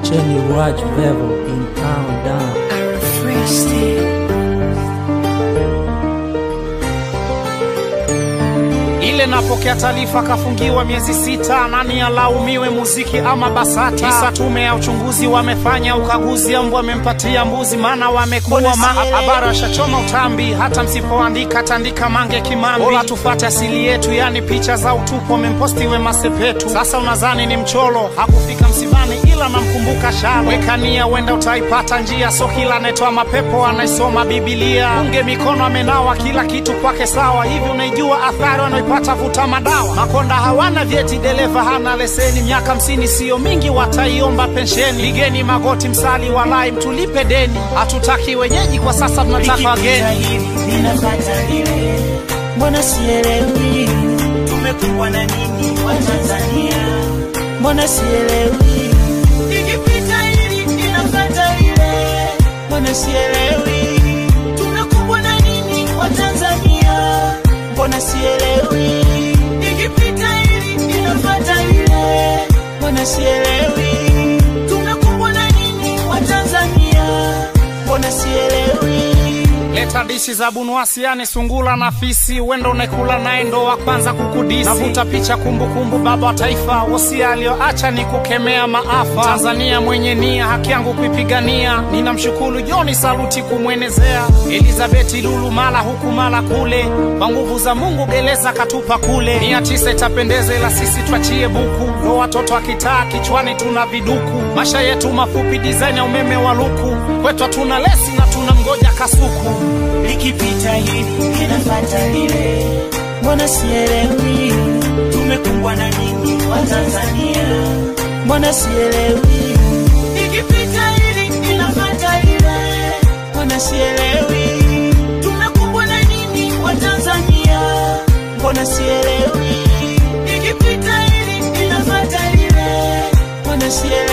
Cheni Raj Vevo in town down. I refreshed it. ile napokea taarifa kafungiwa miezi sita, nani alaumiwe, muziki ama BASATA? Kisa tume ya uchunguzi wamefanya ukaguzi, mbwa wamempatia mbuzi, maana wamekuwa ma habari ashachoma utambi, hata msipoandika tandika mange kimambi. Bora tufate asili yetu, yani picha za utupu wamemposti Wema Sepetu. Sasa unadhani ni mcholo, hakufika msibani, ila namkumbuka shalo. Weka nia, wenda utaipata njia, so kila anayetoa mapepo anaisoma Biblia. Unge mikono amenawa, kila kitu kwake sawa. Hivi unaijua athari wanaipata vuta madawa? Makonda hawana vyeti, dereva hana leseni, miaka hamsini siyo mingi, wataiomba pensheni. Pigeni magoti, msali walai, mtulipe deni. Hatutaki wenyeji kwa sasa, tunataka wageni. hili ninapata lile, mbona sielewi? Tumekuwa na nini wa Tanzania? Mbona sielewi? Ikipita hili ninapata lile, mbona sielewi? Tumekuwa na nini wa Tanzania? Mbona sielewi? Ikipita hili ninapata lile, mbona sielewi? Tumekuwa na nini wa Tanzania? Mbona sielewi? Leta dishi za bunuasi, yani sungula na fisi, wendo unekula naye ndo wa kwanza kukudisi. Navuta picha kumbukumbu, baba wa taifa, wosia aliyoacha ni kukemea maafa. Tanzania mwenye nia, haki yangu kuipigania, ninamshukuru Joni Saluti kumwenezea. Elizabeti Lulu mala huku mala kule, kwa nguvu za Mungu gereza katupa kule. Mia tisa itapendeza, ila sisi twachie buku, ndo watoto akitaa kichwani tuna viduku. Masha yetu mafupi, design ya umeme wa luku, kwetu hatuna lesi na tuna mgoja kasuku. likipita hili linafata lile, mbona sielewi? Tumekumbwa na nini wa Tanzania? Mbona sielewi? Ikipita hili linafata lile, mbona sielewi? Tumekumbwa na nini wa Tanzania? Mbona sielewi? Ikipita hili linafata lile, mbona sielewi?